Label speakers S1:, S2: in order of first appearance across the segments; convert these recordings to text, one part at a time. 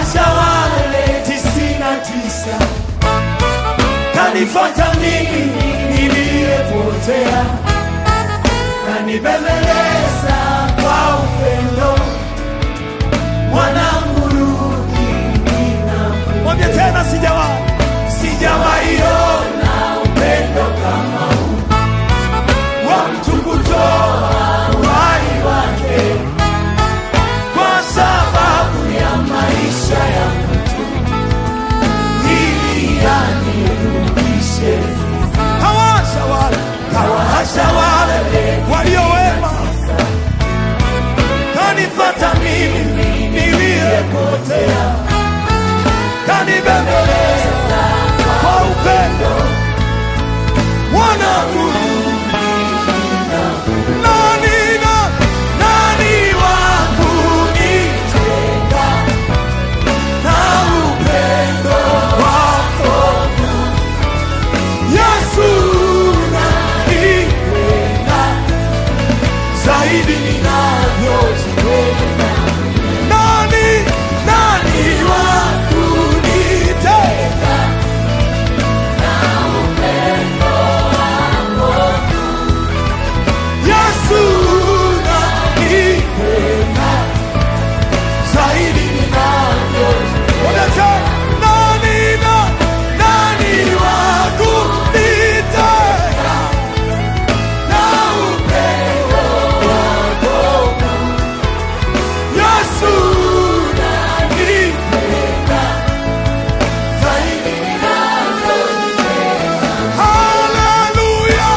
S1: kawacha wale tisini na tisa kanifata mimi niliyepotea, kanibembeleza kwa upendo, mwanangu rudi, ninakuja. Mwambie tena, sijawahi sijawahi ona upendo kama huu wa mtu kutoa uhai wake kwa sababu ya maisha ya mtu ili anirudishe. Kawasha wale kawasha wale walio wema, kanifata mimi niliyepotea, kanibembeleza kwa upendo wanangu nani na nani wa kunitenga na upendo wako Yesu nanipenda zaidi ninavyojipenda nani nani wa kunitenga Yesu nanipenda zaidi ninavyojipenda. Nani na nani wa kunitenga na upendo wako? Yesu nanipenda zaidi ninavyojipenda. Haleluya,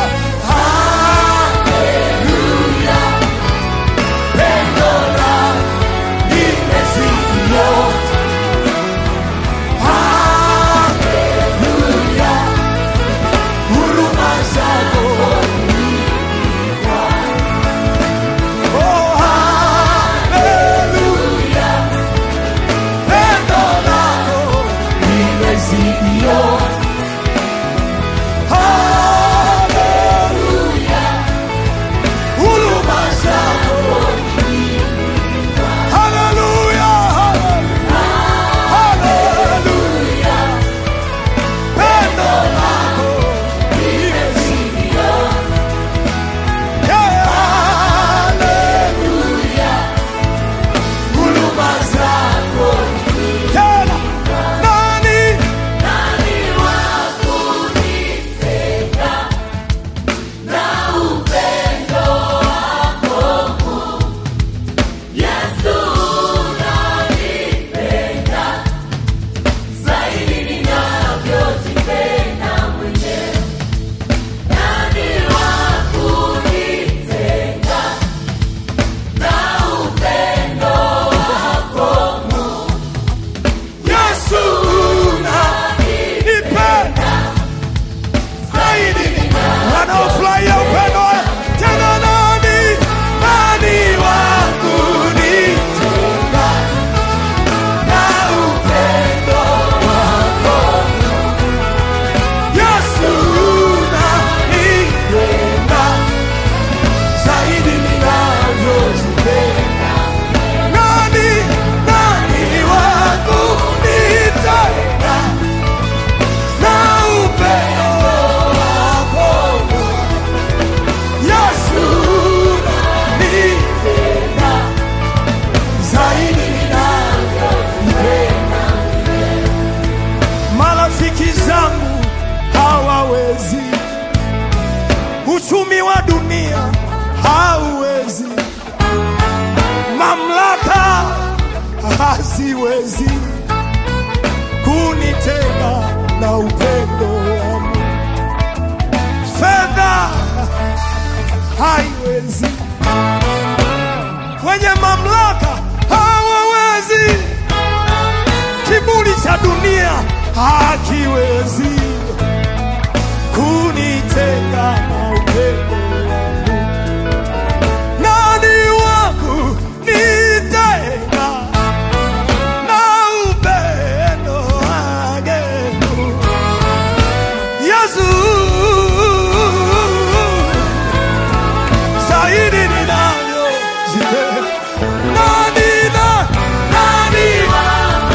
S1: haleluya, pendo lako limezidi yote. Haleluya, huruma zako Oh, haleluya, pendo lako limezidi yote. Haleluya, huruma zako. Haleluya, haleluya, pendo lako limezidi yote. Yeah, haleluya, huruma zako. Tena, nani Yesu nanipenda zaidi wanaofurahia upendo wa- tena nani nani wa kunitenga na upendo wako Yesu nanipenda zaidi ninavyojipenda nani nani wa kunitenga na upendo wako Yesu nanipenda zaidi ninavyopenda. Marafiki zangu hawawezi, uchumi wa dunia hauwezi, mamlaka haziwezi kunitenga na upendo wa Mungu. Fedha haiwezi, wenye mamlaka hawawezi, kiburi cha dunia hakiwezi kunitenga na upendo wa Mungu. Nani wangu nitenga na upendo wake Mungu? Yesu zaidi ninavyozipenda. Nani na nani wa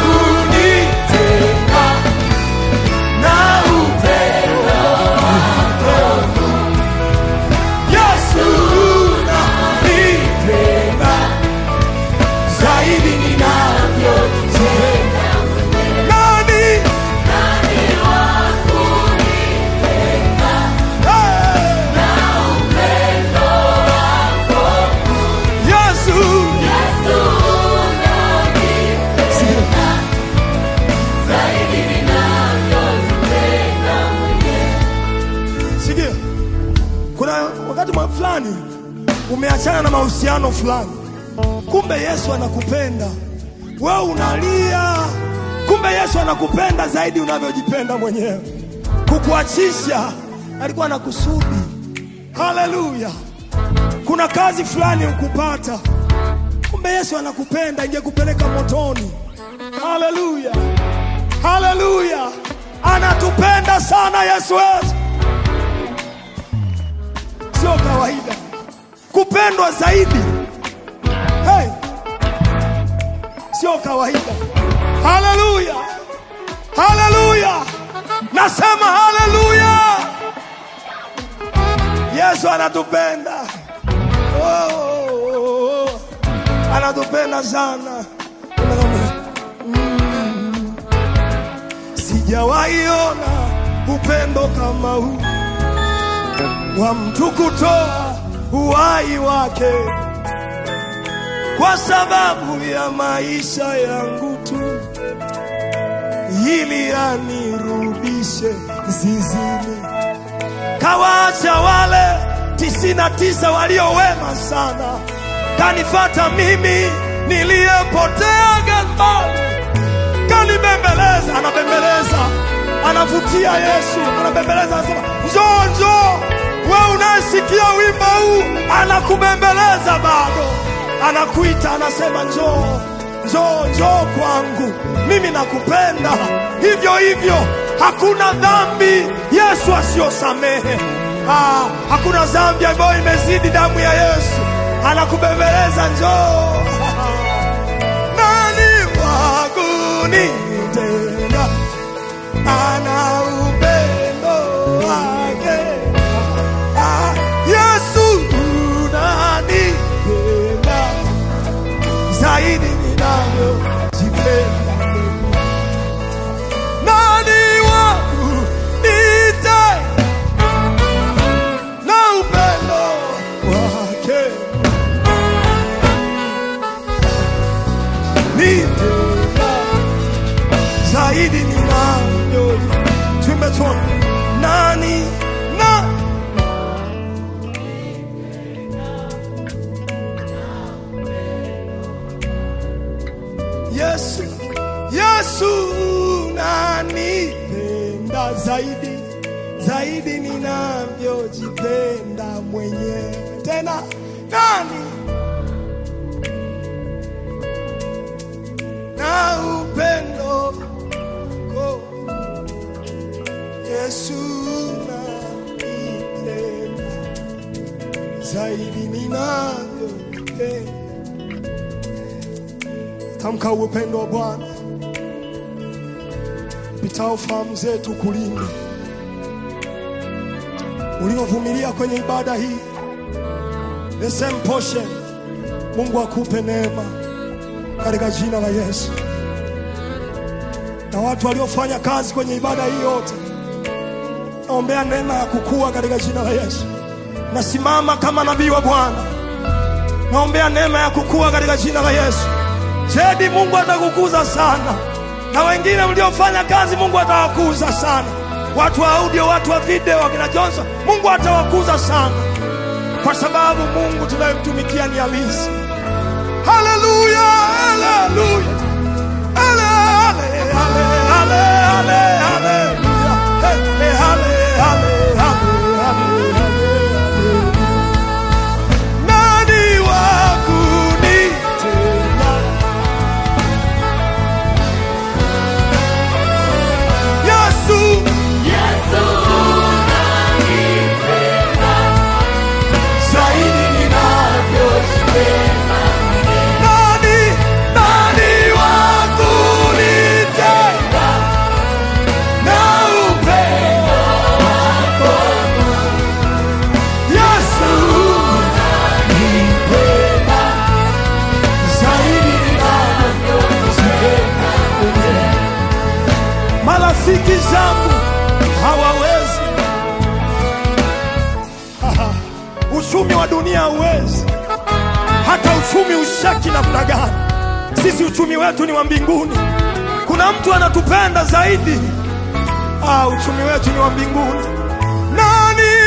S2: umeachana na mahusiano fulani, kumbe Yesu anakupenda wewe, unalia, kumbe Yesu anakupenda zaidi unavyojipenda mwenyewe. Kukuachisha alikuwa na kusudi. Haleluya! Kuna kazi fulani ukupata, kumbe Yesu anakupenda, ingekupeleka motoni. Haleluya, haleluya! Anatupenda sana Yesu wetu, sio kawaida kupendwa zaidi. Hey, sio kawaida. Haleluya, haleluya, nasema haleluya. Yesu anatupenda. Oh, oh, oh, oh. Anatupenda sana. Mm. Sijawahi ona upendo kama huu wa mtu kutoa uhai wake kwa sababu ya maisha yangu tu, ili anirudishe zizini. Kawaacha wale tisini na tisa walio wema sana, kanifata mimi niliyepotea gambani, kanibembeleza. Anabembeleza, anavutia Yesu, anabembeleza, anasema njoo, njoo. We unayesikia wimbo huu, anakubembeleza bado, anakuita, anasema njoo, njoo, njoo kwangu, mimi nakupenda. Hivyo hivyo, hakuna dhambi Yesu asiyosamehe. Ah, hakuna dhambi ambayo imezidi damu ya Yesu. Anakubembeleza, njoo. Nani wa kunitenda? Ana upendo wake. Ah, Yesu unanipenda zaidi ninavyojipenda mimi. Nani wa kunitenda na upendo wake nitenda zaidi ninavyo tumetona nani na Yesu Yesu nanipenda zaidi zaidi ninavyojipenda mwenyewe. Tena nani na upendo wako Yesu nanipenda zaidi ninavyojipenda. Tamka upendo wa Bwana pitao fahamu zetu kulinde uliovumilia kwenye ibada hii, the same portion. Mungu akupe neema katika jina la Yesu, na watu waliofanya kazi kwenye ibada hii yote, naombea neema ya kukua katika jina la Yesu. Nasimama kama nabii wa Bwana, naombea neema ya kukua katika jina la Yesu. Jedi, Mungu atakukuza sana, na wengine mliofanya kazi, Mungu atawakuza sana watu wa audio, watu wa video, wakina Johnson, Mungu atawakuza sana, kwa sababu Mungu tunayemtumikia ni halisi. Haleluya, haleluya, hale, hale, hale, hale, hale, haleluya. Hey, hey, hale, hale, hale, hale, hale, hale. Nani wa kunitenda? Yesu zaidi ninavyojipenda. Nani, nani wa kunitenda na upendo wako? Yesu unanipenda zaidi ninavyojipenda mwenyewe. Marafiki zangu hawawezi uchumi wa dunia hauwezi, hata uchumi ushaki namna gani. Sisi uchumi wetu ni wa mbinguni. Kuna mtu anatupenda zaidi. Ah, uchumi wetu ni wa mbinguni. Nani